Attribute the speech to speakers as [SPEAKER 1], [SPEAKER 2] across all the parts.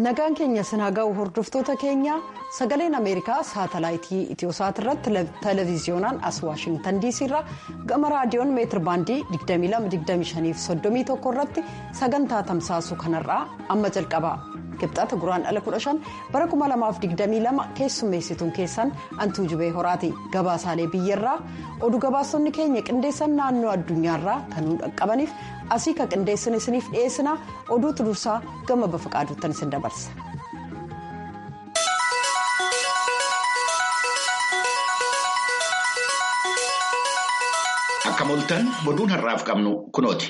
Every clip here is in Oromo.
[SPEAKER 1] nagaan keenya sinaa ga'u hordoftoota keenya sagaleen ameerikaa saatalaayitii itiyosaat irratti televiziyoonaan as waashingtan diisii irraa gama raadiyoon meetir baandii 2225 irratti sagantaa tamsaasu kanarraa amma jalqaba kibxata guraan ala 15 bara 2022 keessummeessituun keessan antuu jubee horaati gabaasaalee biyyarraa oduu gabaasonni keenya qindeessan naannoo addunyaarraa kan nu dhaqqabaniif asii ka qindeessan isiniif dhiyeessina oduutu dursaa gama bafa qaaduuttan isin dabarsa.
[SPEAKER 2] Akka moltan oduun har'aaf qabnu kunooti.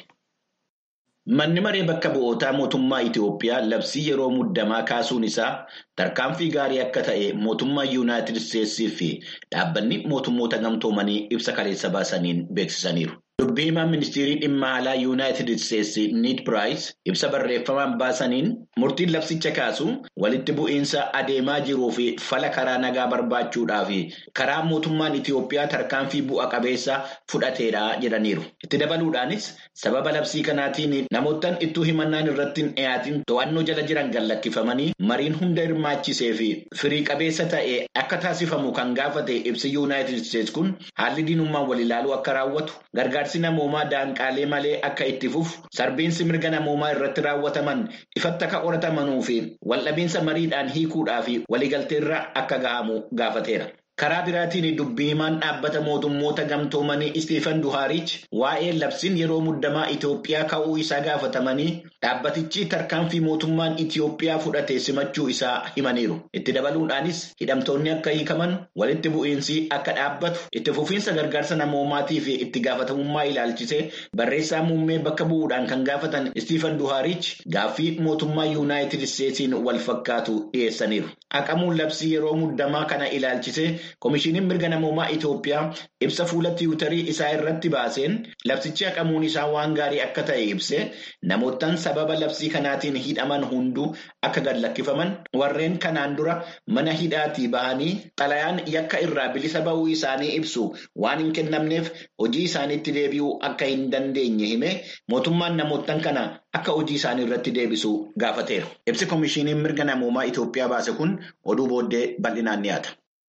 [SPEAKER 2] Manni maree bakka bu'ootaa mootummaa Itiyoophiyaa labsii yeroo muddamaa kaasuun isaa tarkaanfii gaarii akka ta'e mootummaa Yuunaayitid Isteetsii fi dhaabbanni mootummoota gamtoomanii ibsa kaleessa baasaniin beeksisaniiru. Dubbii himaan ministeerii dhimma alaa Yuunaayitid Isteetsi Niid Piraayis ibsa barreeffamaan baasaniin murtiin labsicha kaasu walitti bu'iinsa adeemaa jiruu fi fala karaa nagaa barbaachuudhaaf karaa mootummaan Itiyoophiyaa tarkaanfii bu'a qabeessa fudhateedha jedhaniiru. Itti dabaluudhaanis sababa labsii kanaatiin namoottan ittuu himannaan irratti hin dhiyaatin to'annoo jala jiran gallakkifamanii mariin hunda hirmaachisee fi firii qabeessa ta'e akka taasifamu kan gaafate ibsi Yuunaayitid Isteetsi kun haalli diinummaan wal ilaaluu akka raawwatu gargaarsi namoomaa daanqaalee malee akka itti fufu sarbiinsi mirga namoomaa irratti raawwataman ifatti akka qoratamanuu fi waldhabiinsa mariidhaan hiikuudhaa fi waliigalteerra akka gahamu gaafateera. Karaa biraatiin dubbii himaan dhaabbata mootummoota gamtoomanii Istiifan Duhaariich waa'ee labsiin yeroo muddamaa Itoophiyaa ka'uu isaa gaafatamanii dhaabbatichi tarkaanfii mootummaan Itoophiyaa fudhate simachuu isaa himaniiru. Itti dabaluudhaanis hidhamtoonni akka hiikaman walitti bu'iinsi akka dhaabbatu itti fufiinsa gargaarsa namoomaatii fi itti gaafatamummaa ilaalchisee barreessaa muummee bakka bu'uudhaan kan gaafatan Istiifan Duhaariich gaaffii mootummaa Yuunaayitid Isteetsiin wal fakkaatu dhiyeessaniiru. Haqamuun labsii yeroo muddamaa kana ilaalchisee. Komishiiniin mirga namoomaa Itoophiyaa ibsa fuula tiwutarii isaa irratti baaseen labsichi haqamuun isaa waan gaarii akka ta'e ibsee namoottan sababa labsii kanaatiin hidhaman hunduu akka gad lakkifaman warreen kanaan dura mana hidhaatii bahanii xalayaan yakka irraa bilisa ba'uu isaanii ibsu waan hin kennamneef hojii isaaniitti deebi'uu akka hin dandeenye hime mootummaan namoottan kana akka hojii isaanii irratti deebisu gaafateera. Ibsi komishiiniin mirga namoomaa Itoophiyaa baase kun oduu booddee bal'inaan dhiyaata.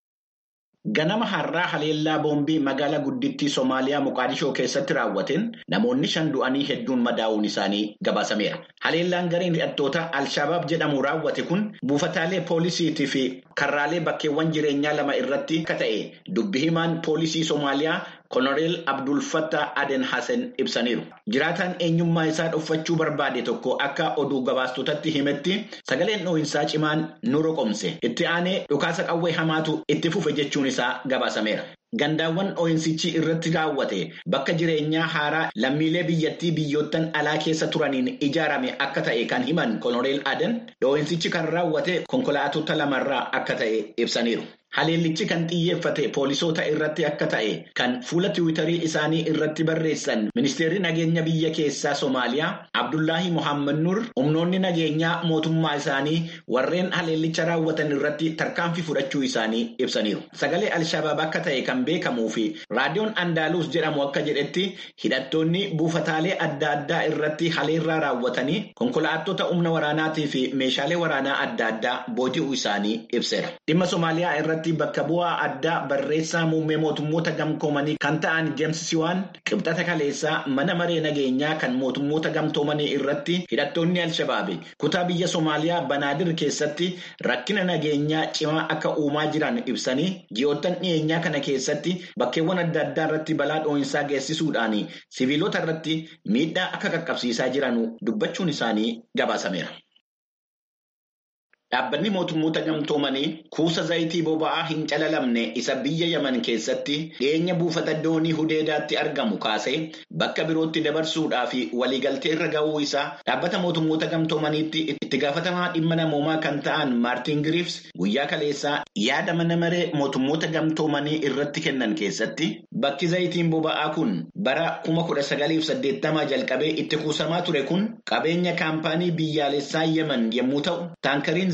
[SPEAKER 2] Ganama har'aa haleellaa boombii magaalaa guddittii Somaaliyaa Moqaadishoo keessatti raawwateen namoonni shan du'anii hedduun madaa'uun isaanii gabaasameera. Haleellaan gareen hidhattoota Alshabaab jedhamu raawwate kun buufataalee poolisiitii fi karraalee bakkeewwan jireenyaa lama irratti akka ta'e dubbi himaan poolisii Somaaliyaa Koloneel Abdul Fattah Aden Hassen ibsaniiru. Jiraataan eenyummaa isaa dhuunfachuu barbaade tokko akka oduu gabaastotatti himetti sagaleen dhoohinsaa cimaan nu roqomse. Itti aanee dhukaasa qawwee hamaatu itti fufe jechuun isaa gabaasameera. Gandaawwan dhoohinsichi irratti raawwate bakka jireenyaa haaraa lammiilee biyyattii biyyoottan alaa keessa turaniin ijaarame akka ta'e kan himan Koloneel Aden dhoohinsichi kan raawwate konkolaatota lamarraa akka ta'e ibsaniiru. Haleellichi kan xiyyeeffate poolisoota irratti akka ta'e kan fuula tiwutarii isaanii irratti barreessan ministeerri nageenya biyya keessaa Somaaliyaa Abdullaahi Mohaammed Nur humnoonni nageenyaa mootummaa isaanii warreen haleellicha raawwatan irratti tarkaanfii fudhachuu isaanii ibsaniiru. Sagalee Alshabaab akka ta'e kan beekamuu fi raadiyoon Andaaluus jedhamu akka jedhetti hidhattoonni buufataalee adda addaa irratti haleellaa raawwatanii konkolaattota humna waraanaatii fi meeshaalee waraanaa adda addaa booji'uu isaanii ibseera. Dhimma Somaaliyaa irratti. bakka bu'aa addaa barreessaa muummee mootummoota gamtoomanii kan ta'an James Siwaan qibxata kaleessaa mana maree nageenyaa kan mootummoota gamtoomanii irratti hidhattoonni Alshabaabi kutaa biyya Somaaliyaa Banaadir keessatti rakkina nageenyaa cimaa akka uumaa jiran ibsanii ji'oottan dhiyeenyaa kana keessatti bakkeewwan adda addaa irratti balaa dhoohinsaa geessisuudhaan siviilota irratti miidhaa akka qaqqabsiisaa jiran dubbachuun isaanii gabaasameera. Dhaabbanni mootummoota gamtoomanii kuusa zayitii boba'aa hin calalamne isa biyya Yaman keessatti dhiyeenya buufata doonii Hudeedaatti argamu kaasee bakka birootti dabarsuudhaa fi waliigaltee irra ga'uu isaa dhaabbata mootummoota gamtoomaniitti itti gaafatamaa dhimma namoomaa kan ta'an Maartin Giriifs guyyaa kaleessaa yaada mana maree mootummoota gamtoomanii irratti kennan keessatti bakki zayitiin boba'aa kun bara kuma kudha sagaliif saddeettamaa jalqabee itti kuusamaa ture kun qabeenya kaampaanii biyyaalessaa Yaman yommuu ta'u taankariin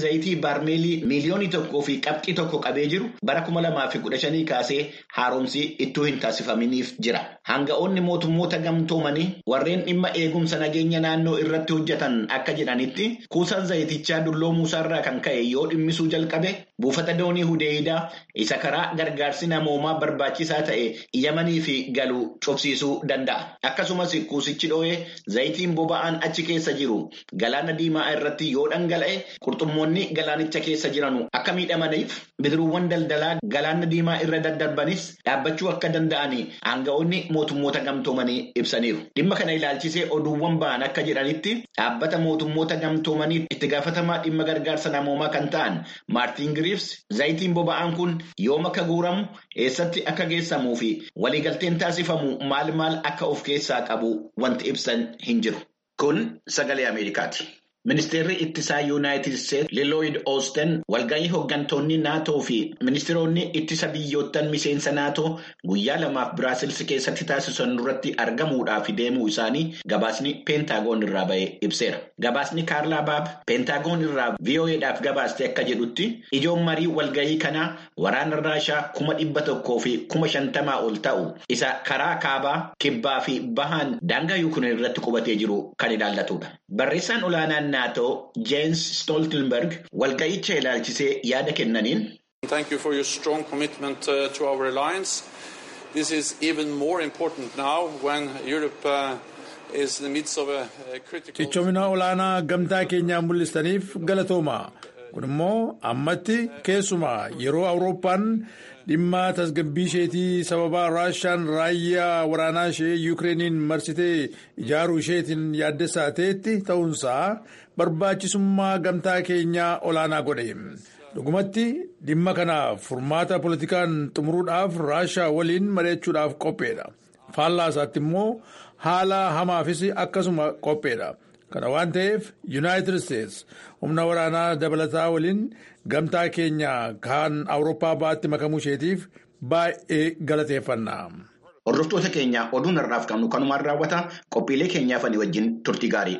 [SPEAKER 2] zayitii baarmeelii miiliyoonii tokkoo fi qabxii tokko qabee jiru bara kuma lamaa fi kudha shanii kaasee haaromsi ittuu hin taasifaminiif jira. Hanga'oonni mootummoota gamtoomanii warreen dhimma eegumsa nageenya naannoo irratti hojjetan akka jedhanitti kuusaan zayitichaa dulloo muusaarraa kan ka'e yoo dhimmisuu jalqabe buufata doonii hudeeyidaa isa karaa gargaarsi namoomaa barbaachisaa ta'e yamanii fi galuu cobsiisuu danda'a. Akkasumas kuusichi dho'ee zayitiin boba'aan achi keessa jiru galaana diimaa irratti yoo dhangala'e qurxummoonni galaanicha keessa jiranu akka miidhamaniif bidiruuwwan daldalaa galaana diimaa irra daddarbanis dhaabbachuu akka danda'an hanga'oonni mootummoota gamtoomanii ibsaniiru. Dhimma kana ilaalchisee oduuwwan ba'an akka jedhanitti dhaabbata mootummoota gamtoomanii itti gaafatamaa dhimma gargaarsa namoomaa kan ta'an maartiin giriifs zayitiin boba'aan kun yoom akka guuramu eessatti akka geessamuu fi waliigalteen taasifamu maal maal akka of keessaa qabu wanti ibsan hin jiru. Kun sagalee Ameerikaati. Ministeerri ittisaa Yuunaayitid Isteetsi Liilooyid Oosten walgahii hooggantoonni naatoo fi ministeeronni ittisa biyyoottan miseensa naatoo guyyaa lamaaf Biraasils keessatti taasisan duratti argamuudhaaf deemuu isaanii gabaasni peentaagoon irraa ba'ee ibseera. Gabaasni Kaarlaa Baab peentaagoon irraa VOA'dhaaf gabaaste akka jedhutti ijoon marii walgahii kanaa waraana Raashaa kuma dhibba tokkoo fi kuma shantamaa ol ta'u isa karaa kaabaa kibbaa fi bahaan daangaa Yuukireen irratti qubatee jiru kan ilaallatudha. Barreessaan olaanaan naatoo Jens Stoltenberg walga'icha ilaalchisee yaada kennaniin.
[SPEAKER 3] Thank you for your strong commitment uh, to our alliance. This is even more important now when Europe uh, is in the midst of a, a critical.
[SPEAKER 4] Cichoomina olaanaa gamtaa keenyaa mul'istaniif galatooma. Kun immoo ammatti keessumaa yeroo Awurooppaan dhimma tasgabbii isheetii sababa Raashaan raayyaa waraanaa ishee Yukireeniin marsitee ijaaruu isheetiin yaaddessaa ta'etti ta'uunsaa barbaachisummaa gamtaa keenyaa olaanaa godhe. Dhugumatti dhimma kana furmaata politikaan xumuruudhaaf Raashaa waliin mari'achuudhaaf qopheedha. Faallaa isaatti immoo haala hamaafis akkasuma qopheedha. Kana waan ta'eef Yuunaayitid Isteetsi humna waraanaa dabalataa waliin gamtaa keenya kan Awurooppaa baatti makamuu isheetiif baay'ee galateeffanna.
[SPEAKER 2] Hordoftoota keenya oduun har'aaf qabnu kanumaan raawwata qophiilee keenyaaf ani wajjin turtii gaarii.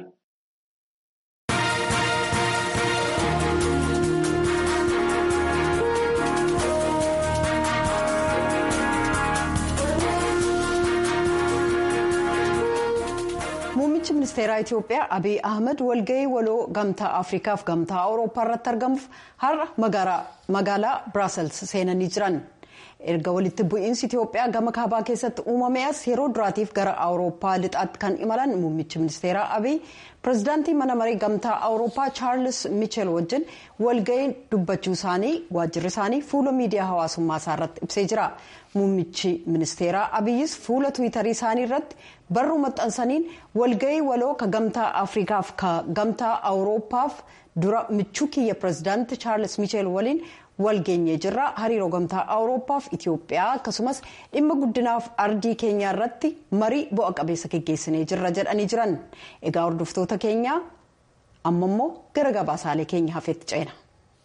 [SPEAKER 1] Muummichi ministeeraa Itiyoophiyaa Abiy Ahmed walgahii waloo gamtaa Afriikaaf gamtaa Awurooppaa irratti argamuuf har'a magaalaa Biraasels seenanii jiran. Erga walitti bu'iinsi Itiyoophiyaa gama kaabaa keessatti uumame as yeroo duraatiif gara Awurooppaa lixaatti kan imalan muummichi ministeeraa Abiy pirezidaantii mana marii gamtaa Awurooppaa Chaarlis Michel wajjin walgahii dubbachuu isaanii waajjirri isaanii fuula miidiyaa hawaasummaa isaa irratti ibsee jira. Muummichi ministeeraa Abiyyis fuula tiwiitarii isaanii irratti barruu maxxansaniin walgahii waloo ka gamtaa Afriikaaf ka gamtaa Awurooppaaf dura michuu kiyya pirezidaantii Chaarlis Michel waliin walgeenyee jirra hariiroo gamtaa awurooppaaf itiyoophiyaa akkasumas dhimma guddinaaf ardii keenyaa irratti marii bu'a qabeessa geggeessinee jirra jedhanii jiran egaa hordoftoota keenyaa amma immoo gara gabaasaalee keenya hafeetti ceena.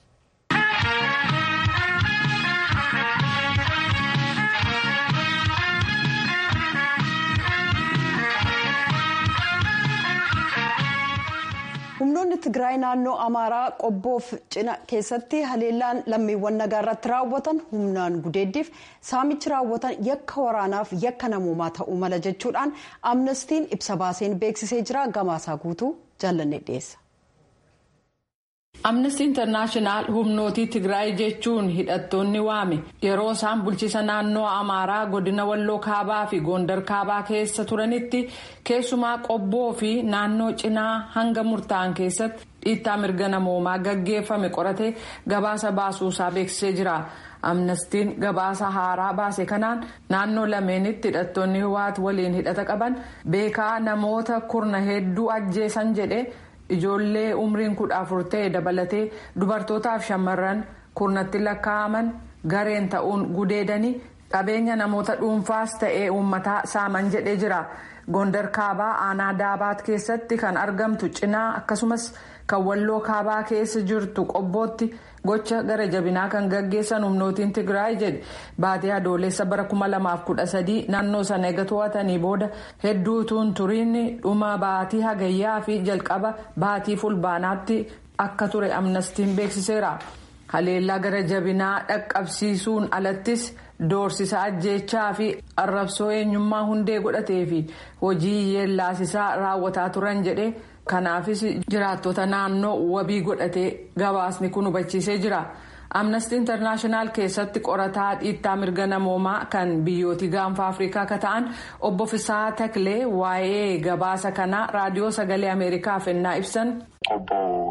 [SPEAKER 1] humnoonni tigraay naannoo amaaraa qobboof cina keessatti haleellaan lammiiwwan nagaa irratti raawwatan humnaan gudeeddiif saamichi raawwatan yakka waraanaaf yakka namoomaa ta'uu mala jechuudhaan amnestiin ibsa baaseen beeksisee jira gabaasaa guutuu jaallanne dhiyeessa.
[SPEAKER 5] amnesty internaashinaal humnootii tigraay jechuun hidhattoonni waame yeroo isaan bulchiisa naannoo amaaraa godina walloo kaabaa fi goondar kaabaa keessa turanitti keessumaa qobboo fi naannoo cinaa hanga murtaa'an keessatti dhiittaa mirga namoomaa gaggeeffame qoratee gabaasa baasuusaa beeksisee jira. amnestiin gabaasa haaraa baase kanaan naannoo lameenitti hidhattoonni hiwaat waliin hidhata qaban beekaa namoota kurna hedduu ajjeesan jedhe. ijoollee umriin kudha afur ta'e dabalatee dubartootaaf shamarran kurnatti lakkaa'aman gareen ta'uun gudeedanii qabeenya namoota dhuunfaas ta'ee uummataa saaman jedhee jira gondar kaabaa aanaa daabaat keessatti kan argamtu cinaa akkasumas kan walloo kaabaa keessa jirtu qobbootti gocha gara jabinaa kan gaggeessan humnootiin tigraay jedhe baatee adoolessa bara 2013 naannoo sana eega to'atanii booda hedduutuun turiin dhuma baatii hagayyaa fi jalqaba baatii fulbaanaatti akka ture amnestiin beeksiseera haleellaa gara jabinaa dhaqqabsiisuun alattis doorsisa ajjeechaa fi arrabsoo eenyummaa hundee godhatee fi hojii yeellaasisaa raawwataa turan jedhe kanaafis jiraattota naannoo wabii godhatee gabaasni kun hubachiisee jira. amnestii intarnaashinaal keessatti qorataa dhiittaa mirga namoomaa kan biyyooti gaanfa afrikaa akka ta'an obbo Fisaa Taklee waa'ee gabaasa kanaa raadiyoo sagalee ameerikaaf ennaa ibsan.
[SPEAKER 6] ቆቦ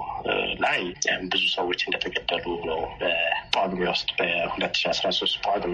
[SPEAKER 6] ላይ ብዙ ሰዎች እንደተገደሉ ነው በጳጉሜ ውስጥ በሁለት ሺ አስራ ሶስት ጳጉሜ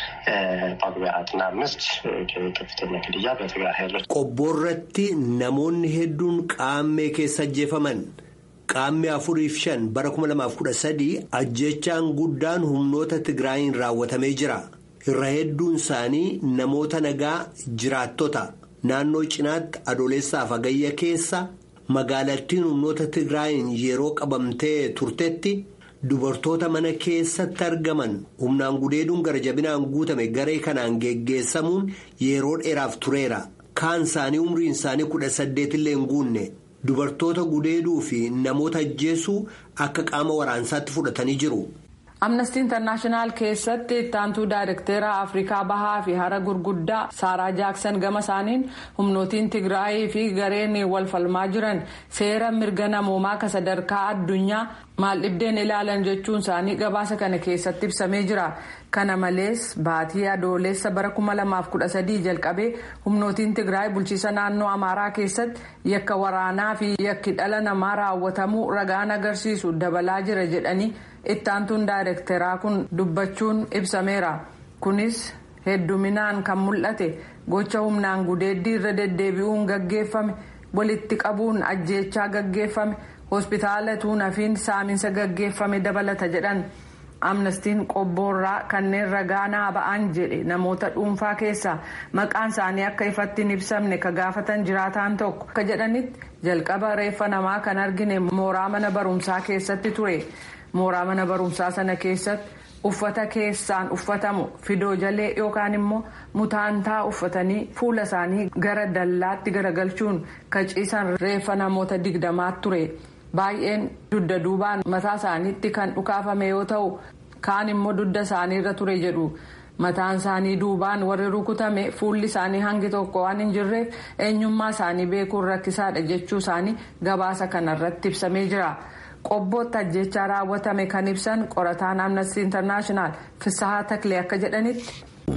[SPEAKER 6] ጳጉሜ አራትና አምስት ከፍተኛ ግድያ በትግራይ ኃይሎች
[SPEAKER 7] ቆቦ irratti namoonni hedduun qaammee keessa ajjeefaman. Qaammee afuriif shan bara kuma lamaaf kudha sadii ajjechaan guddaan humnoota Tigraayin raawwatamee jira. Irra hedduun isaanii namoota nagaa jiraattota naannoo cinaatti adoolessaaf hagayya keessa magaalattiin humnoota Tigraayin yeroo qabamtee turtetti dubartoota mana keessatti argaman humnaan gudeeduun gara jabinaan guutame garee kanaan geggeessamuun yeroo dheeraaf tureera. Kaan isaanii umriin isaanii kudha saddeetillee hin guunne. Dubartoota gudeeduu fi namoota ajjeesuu akka qaama waraansaatti fudhatanii jiru.
[SPEAKER 5] amnestii intarnaashinaal keessatti ittaantuu daayirekteera afrikaa bahaa fi hara gurguddaa saaraa jaaksan gama isaaniin humnootiin tigraayii fi gareen wal falmaa jiran seera mirga namoomaa ka sadarkaa addunyaa maaldhibdeen ilaalan jechuun isaanii gabaasa kana keessatti ibsamee jira. kana malees baatii adoolessa bara 2013 jalqabee humnootiin tigraay bulchiisa naannoo amaaraa keessatti yakka waraanaa fi yakki dhala namaa raawwatamuu ragaan agarsiisu dabalaa jira jedhanii ittaantuun daayirekteeraa kun dubbachuun ibsameera kunis hedduminaan kan mul'ate gocha humnaan gudeeddii irra deddeebi'uun gaggeeffame walitti qabuun ajjeechaa gaggeeffame hospitaala tuunafiin saaminsa gaggeeffame dabalata jedhan. amnestiin qobboorraa kanneen ragaa naa ba'an jedhe namoota dhuunfaa keessaa maqaan isaanii akka ifatti hin ibsamne ka gaafatan jiraataan tokko akka jedhanitti jalqaba reeffa namaa kan argine mooraa mana barumsaa keessatti ture mooraa mana barumsaa sana keessatti uffata keessaan uffatamu fidoo jalee yookaan immoo mutaantaa uffatanii fuula isaanii gara dallaatti garagalchuun ka ciisan reeffa namoota digdamaatti ture. baay'een dugda duubaan mataa isaaniitti kan dhukaafame yoo ta'u kaan immoo dugda isaanii irra ture jedhu mataan isaanii duubaan warri rukutame fuulli isaanii hangi tokko waan hin jirreef eenyummaa isaanii beekuun rakkisaadha jechuu isaanii gabaasa kanarratti ibsamee jira qobbootti ajjechaa raawwatame kan ibsan qorataan amnesty internaashinaal fisahaa taklee akka jedhanitti.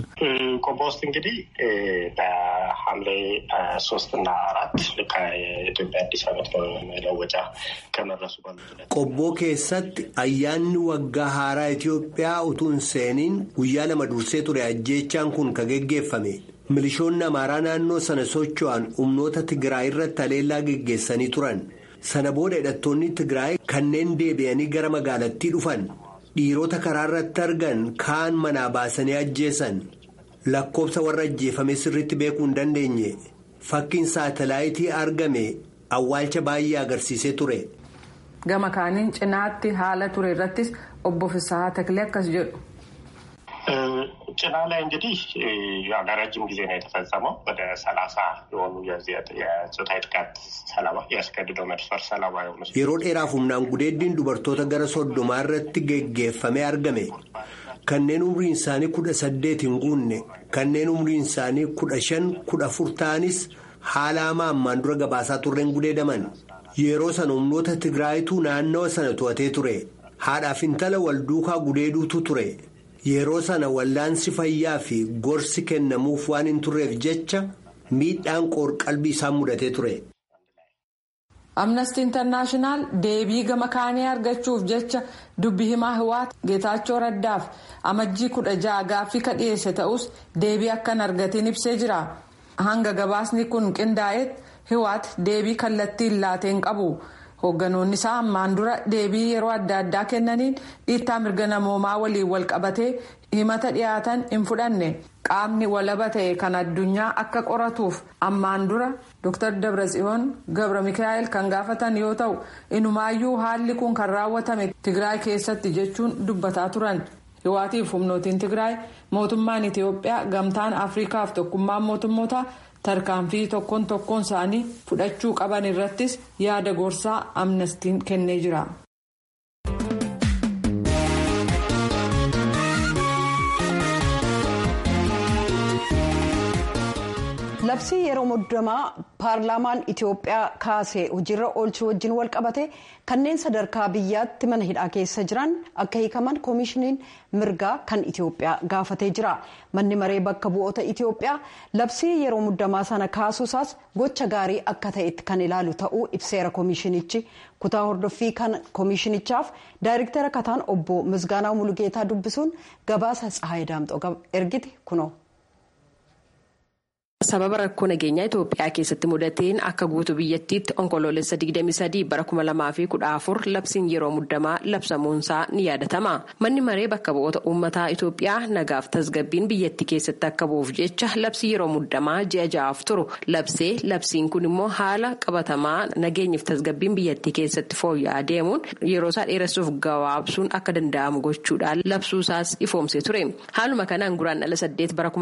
[SPEAKER 6] ቆቦ ውስጥ እንግዲህ በሐምሌ ሶስት እና አራት ከኢትዮጵያ አዲስ ዓመት መለወጫ ከመድረሱ
[SPEAKER 7] ቆቦ keessatti ayyaanni waggaa haaraa Itoophiyaa utuu hin seeniin guyyaa lama dursee ture ajjeechaan kun ka geggeeffame milishoonni amaaraa naannoo sana socho'an humnoota Tigraay irratti haleellaa geggeessanii turan sana booda hidhattoonni Tigraay kanneen deebi'anii gara magaalattii dhufan. dhiirota karaa irratti argan kaan manaa baasanii ajjeesan lakkoobsa warra ajjeefame sirriitti beekuu hin dandeenye fakkiin saatalaayitii argame awwaalcha baay'ee agarsiisee ture.
[SPEAKER 5] gama kaaniin cinaatti haala ture irrattis obbo Fisahaa Taklee akkas jedhu.
[SPEAKER 6] ጭና ላይ እንግዲህ ለረጅም ጊዜ ነው የተፈጸመው። ወደ ሰላሳ የሆኑ የጾታዊ ጥቃት ሰለባ ያስገድደው መድፈር ሰለባ የሆኑ
[SPEAKER 7] yeroo dheeraaf humnaan gudeeddiin dubartoota gara soddomaa irratti geggeeffamee argame kanneen umriin isaanii kudha saddeet hin guunne kanneen umriin isaanii kudha shan kudha afur ta'anis haala hamaa ammaan dura gabaasaa turreen gudeedaman yeroo sana humnoota tigraayituu naannawa sana to'atee ture haadhaaf intala wal duukaa gudeeduutu ture. yeroo sana wallaansi fayyaa fi gorsi kennamuuf waan hin turreef jecha miidhaan qoor-qalbii isaan mudatee ture.
[SPEAKER 5] amnesty internaashinaal deebii gama kaanii argachuuf jecha dubbi himaa hiwaat geetaachoo raddaaf amajjii kudha ja'a gaaffii ka dhiyeesse ta'us deebii akkan argatiin ibsee jira hanga gabaasni kun qindaa'etti hiwaat deebii kallattiin laateen qabu. hoogganoonni isaa ammaan dura deebii yeroo adda addaa kennaniin dhiittaa mirga namoomaa waliin wal qabatee himata dhiyaatan hin fudhanne qaamni walaba ta'e kan addunyaa akka qoratuuf ammaan dura dr dabratsiyoon gabra mikaa'el kan gaafatan yoo ta'u inumaayyuu haalli kun kan raawwatame tigraay keessatti jechuun dubbataa turan hiwaatiif humnootiin tigraay mootummaan itiyoophiyaa gamtaan afriikaaf tokkummaan mootummoota. tarkaanfii tokkoon tokkoon isaanii fudhachuu qaban irrattis yaada gorsaa amnestiin kennee jira.
[SPEAKER 1] labsii yeroo muddamaa paarlaamaan itiyoophiyaa kaasee hojiirra oolchuu wajjin wal qabate kanneen sadarkaa biyyaatti mana hidhaa keessa jiran akka hiikaman koomishiniin mirgaa kan itiyoophiyaa gaafatee jira manni maree bakka bu'oota itiyoophiyaa labsii yeroo muddamaa sana kaasuusaas gocha gaarii akka ta'etti kan ilaalu ta'uu ibseera koomishinichi kutaa hordoffii kan koomishinichaaf daayirektara kataan obbo misgaanaa mulugeetaa dubbisuun gabaasa tsahaayii daamxoo ergite kunoo.
[SPEAKER 8] sababa rakkoo nageenyaa itoophiyaa keessatti mudateen akka guutuu biyyattiitti onkoloolessa 23 bara 2014 labsiin yeroo muddamaa labsamuunsaa ni yaadatama manni maree bakka bu'oota uummataa itoophiyaa nagaaf tasgabbiin biyyattii keessatti akka bu'uuf jecha labsii yeroo muddamaa ji'a ja'aaf turu labsee labsiin kun immoo haala qabatamaa nageenyaaf tasgabbiin biyyattii keessatti fooyya'aa deemuun yeroo isaa dheeressuuf gabaabsuun akka danda'amu gochuudhaan labsuusaas ifoomsee ture haaluma kanaan guraandhala 8 bara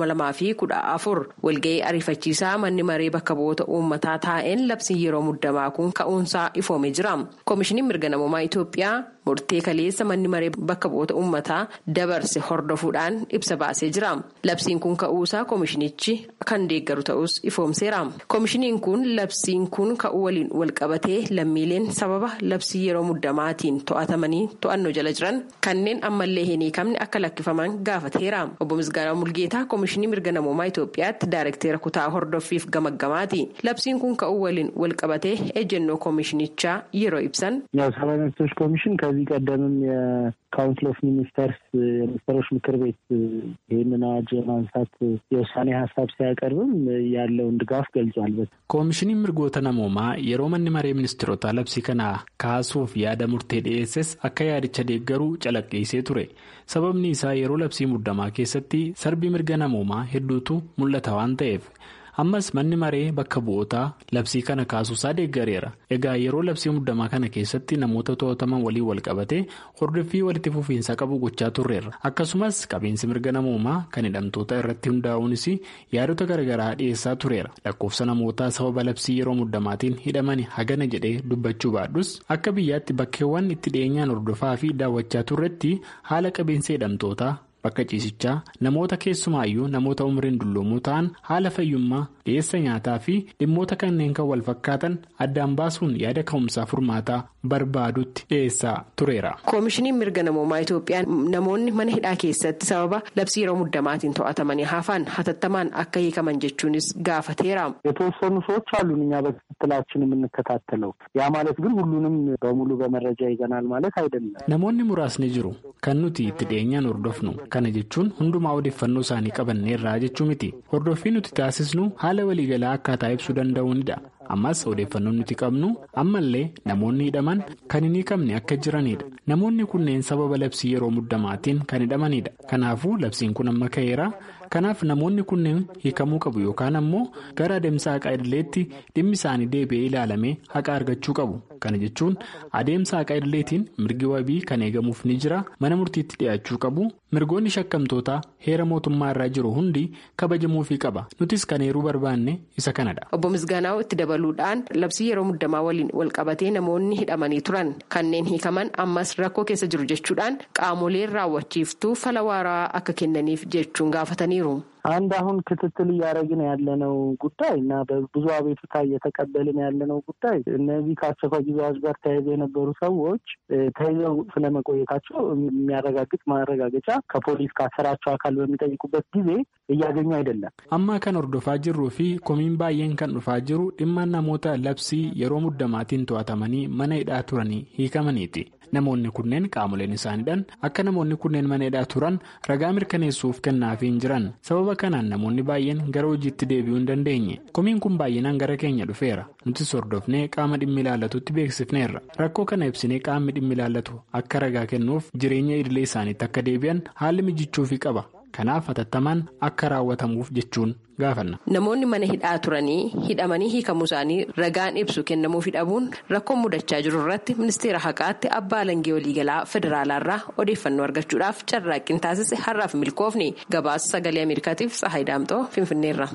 [SPEAKER 8] 2014 walga'ii ariifachiisaa manni maree bakka bu'oota uummataa taa'een labsiin yeroo muddamaa kun ka'uunsaa ifoomee jira koomishiniin mirga namummaa itoophiyaa murtee kaleessa manni maree bakka bu'oota uummataa dabarse hordofuudhaan ibsa baasee jira labsiin kun ka'uusaa koomishinichi kan deeggaru ta'us ifoomseera koomishiniin kun labsiin kun ka'uu waliin walqabatee lammiileen sababa labsii yeroo muddamaatiin to'atamanii to'annoo jala jiran kanneen ammallee hin hiikamne akka lakkifaman gaafateera obbo misgaanaa mulgeetaa koomishinii mirga namummaa itoophiyaatti daayirektera kutaa hordoffiif gamaggamaati labsiin kun ka'uu waliin walqabatee ejjennoo koomishinichaa yeroo ibsan.
[SPEAKER 9] ያው ሰብአዊ መብቶች ኮሚሽን ከዚህ ቀደምም የካውንስል ኦፍ ሚኒስተርስ የሚኒስትሮች ምክር ቤት ይህንን አዋጅ የማንሳት የውሳኔ ሀሳብ ሲያቀርብም ያለውን ድጋፍ ገልጿል።
[SPEAKER 10] koomishiniin mirgoota namoomaa yeroo manni maree ministeerota labsii kana kaasuuf yaada murtee dhiyeesses akka yaadicha deeggaruu calaqqeessee ture sababni isaa yeroo labsii muddamaa keessatti sarbii mirga namoomaa hedduutu mul'ata waan ta'eef. ammas manni maree bakka bu'ootaa labsii kana kaasuusaa deeggareera egaa yeroo labsii muddamaa kana keessatti namoota to'ataman waliin wal qabatee hordoffii walitti fufiinsa qabu gochaa turreerra akkasumas qabiinsi mirga namoomaa kan hidhamtoota irratti hundaa'uunis yaadota garaagaraa dhiyeessaa tureera lakkoofsa namootaa sababa labsii yeroo muddamaatiin hidhaman hagana jedhee dubbachuu baadhus akka biyyaatti bakkeewwan itti dhiyeenyaan hordofaa fi daawwachaa turretti haala qabiinsa hidhamtootaa. bakka ciisichaa namoota keessumaayyuu namoota umriin dulloomoo ta'an haala fayyummaa dhiyeessa nyaataa fi dhimmoota kanneen kan wal fakkaatan addaan baasuun yaada ka'umsaa furmaataa barbaadutti dhiyeessaa tureera.
[SPEAKER 8] koomishiniin mirga namoomaa itoophiyaa namoonni mana hidhaa keessatti sababa labsii yeroo muddamaatiin to'atamanii hafan hatattamaan akka hiikaman jechuunis gaafateera.
[SPEAKER 9] የተወሰኑ ሰዎች አሉን እኛ በክትትላችን የምንከታተለው ያ ማለት ግን ሁሉንም በሙሉ በመረጃ ይዘናል ማለት አይደለም።
[SPEAKER 10] namoonni muraasni jiru kan nuti itti dhiyeenyaan hordofnu. kana jechuun hundumaa odeeffannoo isaanii qabanneerraa jechuu miti hordoffii nuti taasisnu haala waliigalaa akkaataa ibsuu danda'uunidha ammas odeeffannoon nuti qabnu ammallee namoonni hidhaman kan hin hiikamne akka jiranidha namoonni kunneen sababa labsii yeroo muddamaatiin kan hidhamanidha kanaafuu labsiin kun amma ka'eera kanaaf namoonni kunneen hiikamuu qabu yookaan ammoo gara adeemsa haqaa idileetti dhimmi isaanii deebi'ee ilaalamee haqa argachuu qabu kana jechuun adeemsa haqaa idileetiin mirgi wabii kan eegamuuf ni jira mana murtiitti dhiyaachuu qabu mirgoonni shakkamtootaa heera mootummaa irraa jiru hundi kabajamuufii qaba nutis kan eeruu barbaanne isa kanadha.
[SPEAKER 8] obbo misgaanaa'u itti dabaluudhaan labsii yeroo muddamaa waliin walqabatee namoonni hidhamanii turan kanneen hiikaman ammas rakkoo keessa jiru jechuudhaan qaamoleen raawwachiiftuu fala waaraa akka kennaniif jechuun gaafataniiru.
[SPEAKER 9] አንድ አሁን ክትትል እያደረግን ያለነው ጉዳይ እና በብዙ አቤቱታ እየተቀበልን ያለነው ጉዳይ እነዚህ ከአስቸኳይ ጊዜ አዋጅ ጋር ተያይዘው የነበሩ ሰዎች ተይዘው ስለመቆየታቸው የሚያረጋግጥ ማረጋገጫ ከፖሊስ ካሰራቸው አካል በሚጠይቁበት ጊዜ እያገኙ አይደለም።
[SPEAKER 10] amma kan hordofaa jirruu fi komiin baay'een kan dhufaa jiru dhimma namoota labsii yeroo muddamaatiin to'atamanii mana hidhaa turanii hiikamaniiti. namoonni kunneen qaamoleen isaaniidhaan akka namoonni kunneen mana hidhaa turan ragaa mirkaneessuuf kennaafii hin jiran sababa kanaan namoonni baay'een gara hojiitti deebi'uu hin dandeenye komiin kun baay'inaan gara keenya dhufeera nutis hordofnee qaama dhimmi ilaallatutti beeksifneerra rakkoo kana ibsinee qaamni dhimmi ilaallatu akka ragaa kennuuf jireenya idilee isaaniitti akka deebi'an haalli mijichuufii qaba kanaaf hatattamaan akka raawwatamuuf jechuun gaafanna.
[SPEAKER 8] Namoonni mana hidhaa turanii hidhamanii hiikamuu isaanii ragaan ibsu kennamuu dhabuun rakkoon mudachaa jiru irratti ministeera haqaatti abbaa alangee waliigalaa federaalaarraa odeeffannoo argachuudhaaf carraaqqiin taasise har'aaf milkoofni gabaasa sagalee ameerikaatiif tsahayi daamxoo finfinneerra.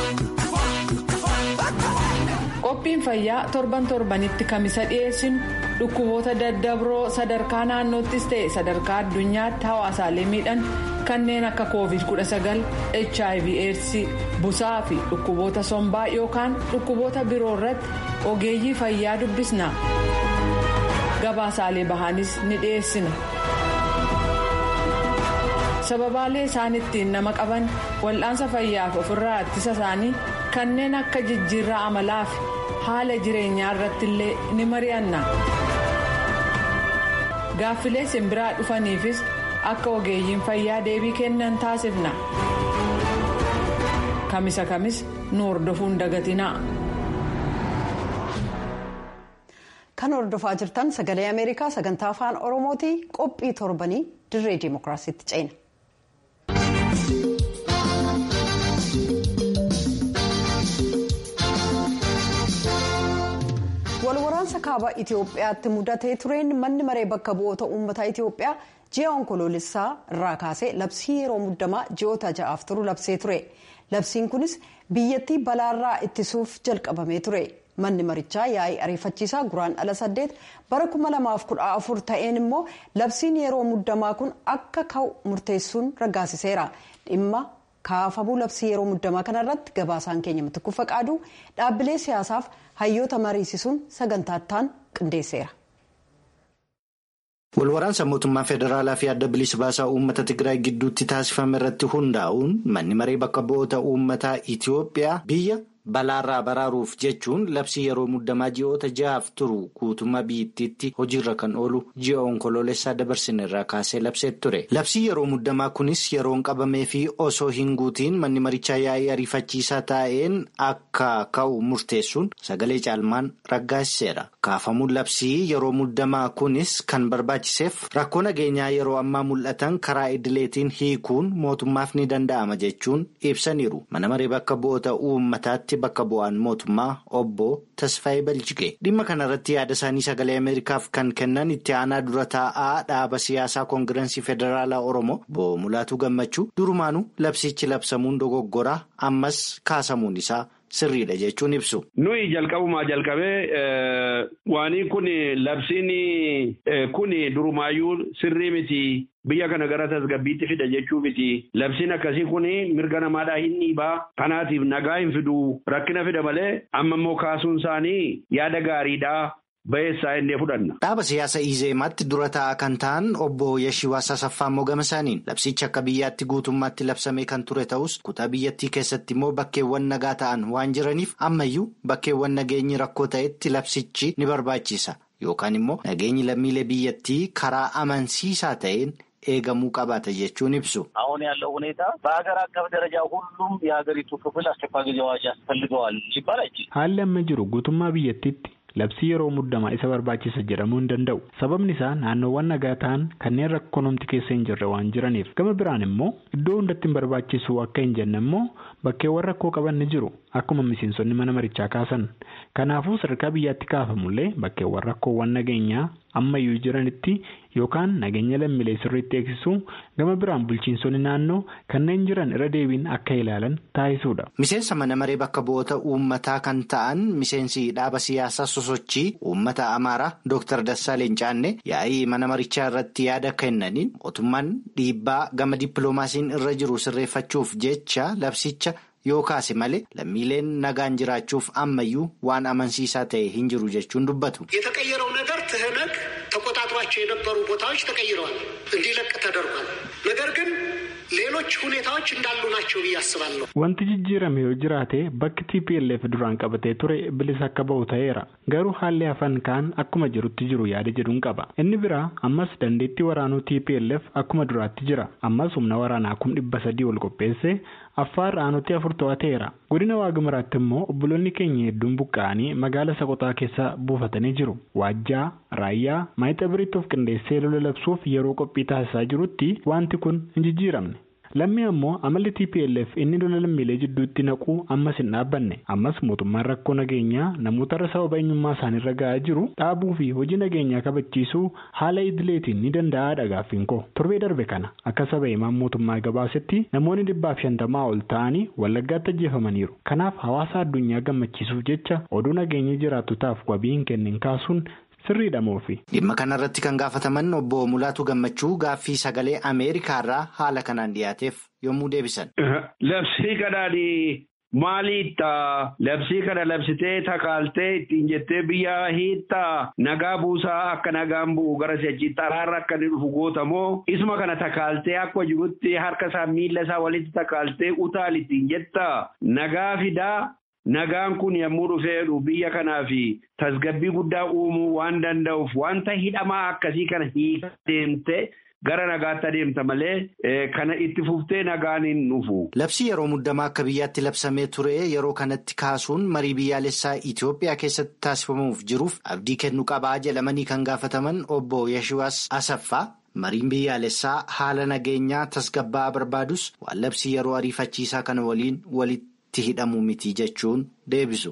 [SPEAKER 5] qophiin fayyaa torban torbanitti kamisa dhiyeessinu dhukkuboota daddabroo sadarkaa naannoottis ta'e sadarkaa addunyaatti hawaasaalee miidhan kanneen akka covid 19 hiv aids busaa fi dhukkuboota sombaa yookaan dhukkuboota biroo irratti ogeeyyii fayyaa dubbisna gabaasaalee bahaanis ni dhiyeessina. sababaalee isaan ittiin nama qaban wal'aansa fayyaaf ofirraa ittisa isaanii kanneen akka jijjiirraa amalaa fi haala jireenyaa irratti illee ni mari'anna gaaffilee simbiraa dhufaniifis akka ogeeyyiin fayyaa deebii kennan taasifna kamisa kamis nu hordofuun dagatinaa.
[SPEAKER 1] kan hordofaa jirtan sagalee ameerikaa sagantaa afaan oromooti qophii torbanii dirree dimookiraasiitti ceena. walwaraansa kaaba itiyoophiyaatti mudatee tureen manni maree bakka bu'oota uummataa itiyoophiyaa ji'a onkoloolessaa irraa kaasee labsii yeroo muddamaa ji'oota ja'aaf turu labsee ture labsiin kunis biyyattii balaarraa ittisuuf jalqabamee ture manni marichaa yaa'ii ariifachiisaa guraan ala saddeet bara 2014 ta'een immoo labsiin yeroo muddamaa kun akka ka'u murteessuun raggaasiseera dhimma kaafamuu labsii yeroo muddamaa kanarratti gabaasaan keenya mitikkuu faqaaduu dhaabbilee siyaasaaf hayyoota mariisisuun sagantaattaan qindeesseera.
[SPEAKER 11] walwaraansa mootummaa federaalaa fi adda bilisa baasaa uummata tigraay gidduutti taasifame irratti hundaa'uun manni maree bakka bu'oota uummataa itiyoophiyaa biyya balaarraa baraaruuf jechuun labsii yeroo muddamaa ji'oota ja'aaf turu guutummaa biyyattiitti hojiirra kan oolu ji'a onkoloolessaa dabarsine irraa kaasee labsee ture labsii yeroo muddamaa kunis yeroon qabamee fi osoo hin guutiin manni marichaa yaa'ii ariifachiisaa taa'een akka ka'u murteessuun sagalee caalmaan raggaasiseera kaafamuun labsii yeroo muddamaa kunis kan barbaachiseef rakkoo nageenyaa yeroo ammaa mul'atan karaa idileetiin hiikuun mootummaaf ni danda'ama jechuun ibsaniiru mana maree bakka bu'oota uummataatti. bakka bu'aan mootummaa obbo Tasfaayee Baljigee dhimma kanarratti yaada isaanii sagalee Ameerikaaf kan kennan itti aanaa dura taa'aa dhaaba siyaasaa koongirensii federaalaa Oromoo obbo Mulaatuu Gammachuu durumaanuu labsichi labsamuun dogoggoraa ammas kaasamuun isaa sirriidha jechuun ibsu.
[SPEAKER 12] Nuyi jalqabumaa jalqabee waanii kun labsiin kun durumaayyuu sirrii miti. Biyya kana gara tasgabbiitti fida jechuu miti. Labsiin akkasii kun mirga namaadhaa hin dhiibaa. Kanaatiif nagaa hin fidu rakkina fida malee amma immoo kaasuun isaanii yaada gaariidhaa. Bayeessaa inni fudhanna.
[SPEAKER 11] Dhaaba siyaasa Izeemaatti dura taa'aa kan ta'an obbo Yashiwaa Sasaffaa Mogama isaaniin labsichi akka biyyaatti guutummaatti labsamee kan ture ta'us kutaa biyyattii keessatti immoo bakkeewwan nagaa ta'an waan jiraniif ammayyuu bakkeewwan nageenyi rakkoo ta'etti labsichi ni barbaachisa yookaan immoo nageenyi lammiilee biyyattii karaa amansiisaa ta'een. eegamuu qabaata jechuun ibsu.
[SPEAKER 13] አሁን ያለው ሁኔታ በሀገር አቀፍ ደረጃ ሁሉም የሀገሪቱ ክፍል አስቸኳይ ጊዜ አዋጅ ያስፈልገዋል ሲባል አይችልም።
[SPEAKER 10] haalli amma jiru guutummaa biyyattiitti labsii yeroo muddamaa isa barbaachisa jedhamuu hin danda'u sababni isaa naannoowwan nagaa ta'an kanneen rakkonomti keessa hin jirre waan jiraniif gama biraan immoo iddoo hundatti hin barbaachisu akka hin jenne immoo bakkeewwan rakkoo qaban ni jiru akkuma miseensonni mana marichaa kaasan kanaafuu sadarkaa biyyaatti kaafamullee bakkeewwan rakkoowwan nageenyaa ammayyuu jiranitti yookaan nageenya lammiilee sirriitti eegsisuu gama biraan bulchiinsonni naannoo kanneen jiran irra deebiin akka ilaalan taasisuudha.
[SPEAKER 11] Miseensa mana maree bakka bu'oota uummataa kan ta'an miseensi dhaaba siyaasaa sosochii uummata amaaraa Dr. Dassaaleen Caannee yaa'ii mana marichaa irratti yaada kennaniin mootummaan dhiibbaa gama dippiloomaasiin irra jiru sirreeffachuuf jecha labsicha. yoo kaase malee lammiileen nagaan jiraachuuf ammayyuu waan amansiisaa ta'e hin jiru jechuun dubbatu.
[SPEAKER 14] የተቀየረው ነገር ትህነግ ተቆጣጥሯቸው የነበሩ ቦታዎች ተቀይረዋል፣ እንዲለቅ ተደርጓል። ነገር ግን ሌሎች ሁኔታዎች እንዳሉ ናቸው ብዬ አስባለሁ።
[SPEAKER 10] Wanti jijjiirame yoo jiraate bakki TPLF duraan qabatee ture bilisa akka bahu ta'eera. Garuu haalli hafan kaan akkuma jirutti jiru yaada jedhuun qaba. Inni biraa ammas dandeettii waraanuu TPLF akkuma duraatti jira. Ammas humna waraanaa kum dhibba sadii ol qopheesse affaar aanutti afur to'ateera. Godina Waagimaraatti immoo obboloonni keenya hedduun buqqa'anii magaala Soqotaa keessa buufatanii jiru. Waajjaa, Raayyaa, Maayixaa Biriitti of qindeessee lola labsuuf yeroo qophii taasisaa jirutti wanti kun hin jijjiiramne. Lammii ammoo amalli TPLF inni lola lammiilee jidduutti naquu ammas hin dhaabbanne. Ammas mootummaan rakkoo nageenyaa namoota irra sababa eenyummaa isaaniirra ga'aa jiru dhaabuu fi hojii nageenyaa kabachiisuu haala idileetiin ni danda'aadha gaaffiin koo. Torbee darbe kana akka saba himaan mootummaa gabaasetti namoonni dhibbaaf shantamaa ol ta'anii wallaggaatti ajjeefamaniiru. Kanaaf hawaasa addunyaa gammachiisuuf jecha oduu nageenya jiraattotaaf wabii hin kennin kaasuun sirriidha moofi.
[SPEAKER 11] Dhimma kanarratti kan gaafataman obbo Mulaatu Gammachuu gaaffii sagalee Ameerikaarraa haala kanaan dhiyaateef yommuu deebisan.
[SPEAKER 12] Labsii kanaanii maaliidha? Labsii kana labsitee takaaltee ittiin jettee biyya hiittaa nagaa buusaa akka nagaan bu'u gara si'achiitti araarra akka inni dhufu gootamoo isuma kana takaaltee akka jirutti harka isaa miila isaa walitti takaaltee utaal ittiin jettaa nagaa fidaa. Nagaan kun yommuu dhufeedhu biyya kanaaf tasgabbii guddaa uumuu waan danda'uuf wanta hidhamaa akkasii kana hiikaa deemte gara nagaatti adeemta malee kana itti fuftee nagaan hin dhufu.
[SPEAKER 11] Labsii yeroo muddamaa akka biyyaatti labsamee ture yeroo kanatti kaasuun marii biyyaalessaa Itoophiyaa keessatti taasifamuuf jiruuf abdii kennu qabaa jedhamanii kan gaafataman obbo Yashiwaas Asaffaa. Mariin biyyaalessaa haala nageenyaa tasgabbaa'aa barbaadus waan labsii yeroo ariifachiisaa kana waliin walitti. itti hidhamu miti jechuun deebisu.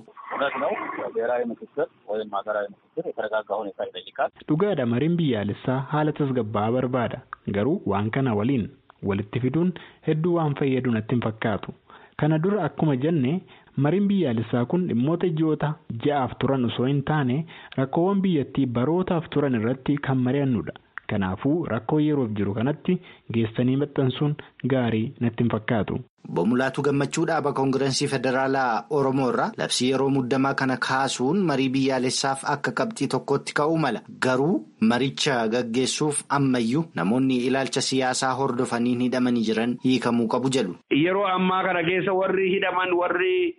[SPEAKER 10] Dhugaadha mariin biyyaalessaa haala tasgabbaa'aa barbaada garuu waan kana waliin walitti fiduun hedduu waan fayyadu natti hin fakkaatu kana dura akkuma jenne mariin biyyaalessaa kun dhimmoota ji'oota ja'aaf turan osoo hin taane rakkoowwan biyyattii barootaaf turan irratti kan mari'annudha. Kanaafuu rakkoo yeroof jiru kanatti geessanii maxxansuun gaarii natti hin fakkaatu.
[SPEAKER 11] Obbo Mulaatu Gammachuu dhaaba Koongirensii Federaalaa Oromoo irraa labsii yeroo muddamaa kana kaasuun marii biyyaalessaaf akka qabxii tokkotti ka'uu mala. Garuu maricha gaggeessuuf ammayyuu namoonni ilaalcha siyaasaa hordofaniin hidhamanii jiran hiikamuu qabu jedhu.
[SPEAKER 12] Yeroo ammaa kana keessa warri hidhaman warri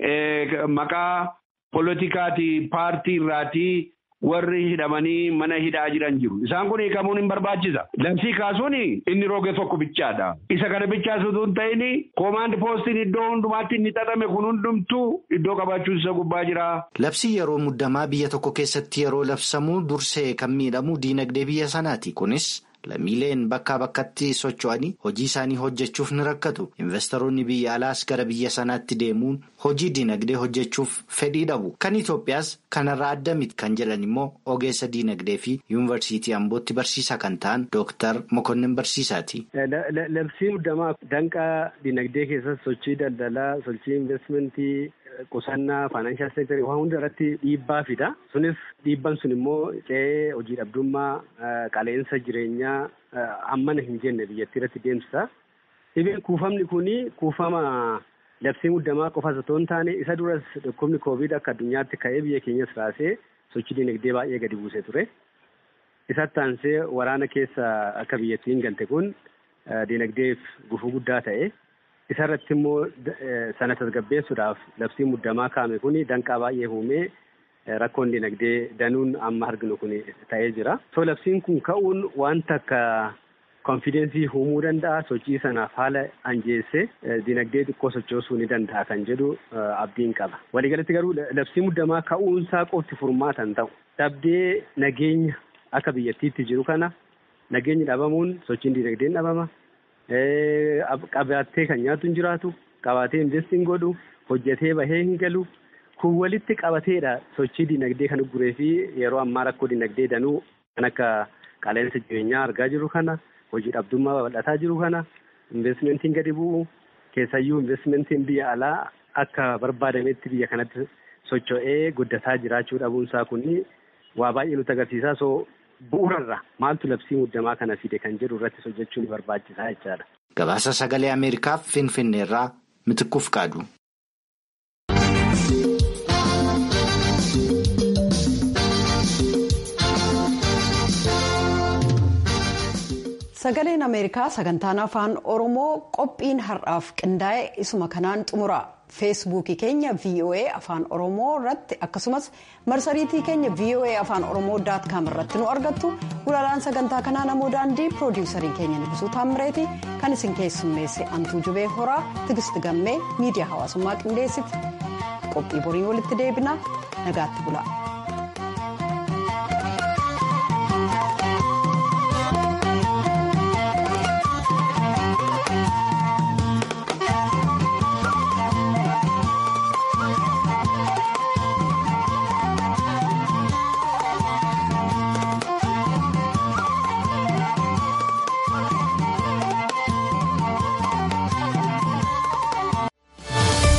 [SPEAKER 12] maqaa poolitikaati paartii irraati. warri hidhamanii mana hidhaa jiran jiru. Isaan kun hiikamuun hin barbaachisa. Labsii kaasuun inni roge tokko bichaadha. Isa kana bichaasutu hin ta'in koomaandi poostiin iddoo hundumaatti inni xaxame kun hundumtuu iddoo qabaachuun isa gubbaa jira.
[SPEAKER 11] Labsii yeroo muddamaa biyya tokko keessatti yeroo labsamu dursee kan miidhamu diinagdee biyya sanaati. Kunis lammiileen bakkaa bakkatti socho'anii hojii isaanii hojjechuuf ni rakkatu. Investoroonni biyya alaas gara biyya sanaatti deemuun hojii diinagdee hojjechuuf fedhii dhabu. Kan Itoophiyaas kanarraa adda miti kan jedhan immoo ogeessa diinagdee fi yuunivarsiitii Ambootti barsiisaa kan ta'an Dooktar Mokonnin Barsiisaati.
[SPEAKER 15] Labsii muddamaa danqaa diinagdee keessatti sochii daldalaa, sochii investimentii. Qusannaa faayinaanshaal seektarii waan hunda irratti dhiibbaa fida. Sunis dhiibban sun immoo ce'ee hojii dhabdummaa qaleensa jireenyaa hammana hin jenne biyyattii irratti deemsisa. Dhibeen kuufamni kuni kuufama labsii muddamaa qofas otoo hin taane isa duras dhukkubni koovid akka addunyaatti ka'ee biyya keenyas raasee sochii dinagdee baay'ee gadi buusee ture. Isatti aansee waraana keessa akka biyyattiin galte kun dinagdeef gufuu guddaa ta'e. Isarratti immoo sana tasgabbeessuudhaaf labsii muddamaa kaa'ame kun danqaa baay'ee uumee rakkoon dinagdee danuun amma arginu kun ta'ee jira. So labsiin kun ka'uun wanta akka konfidensii uumuu danda'a sochii sanaaf haala anjeessee dinagdee xiqqoo sochoosuu ni danda'a kan jedhu abdiin qaba. Waliigalatti garuu labsii muddamaa ka'uunsaa qofti furmaata hin ta'u. Dhabdee nageenya akka biyyattiitti jiru kana nageenyi dhabamuun sochiin dinagdeen dhabama. Qabaatee kan nyaatu hin jiraatu qabaatee investiin godhu hojjetee bahee hin galu kun walitti qabateedha sochii dinagdee kan guree fi yeroo ammaa rakkoo dinagdee danuu kan akka qaleensa jireenyaa argaa jiru kana hojii dhabdummaa babal'ataa jiru kana investimentiin gadi bu'u keessayyuu investimentiin biyya alaa akka barbaadametti biyya kanatti socho'ee guddataa jiraachuu dhabuunsaa kun waa baay'ee nutti agarsiisaa soo. Bu'uurarra maaltu labsii muddamaa kana fide kan jedhu irratti hojjechuu ni barbaachisaa jechaadha.
[SPEAKER 11] Gabaasa sagalee Ameerikaaf Finfinneerraa Mitikkuuf qaadu.
[SPEAKER 1] Sagaleen Ameerikaa sagantaan afaan Oromoo qophiin har'aaf qindaa'e isuma kanaan xumura. feesbuukii keenya voa afaan oromoo irratti akkasumas marsariitii keenya voa afaan oromoo daat kaam irratti nu argattu gulaalaan sagantaa kanaa namoo daandii piroodiwusarii keenya nibisuu taammireeti kan isin keessummeesse antuu jubee horaa tigisti gammee miidiyaa hawaasummaa qindeessiti qophii boriin walitti deebina nagaatti bula.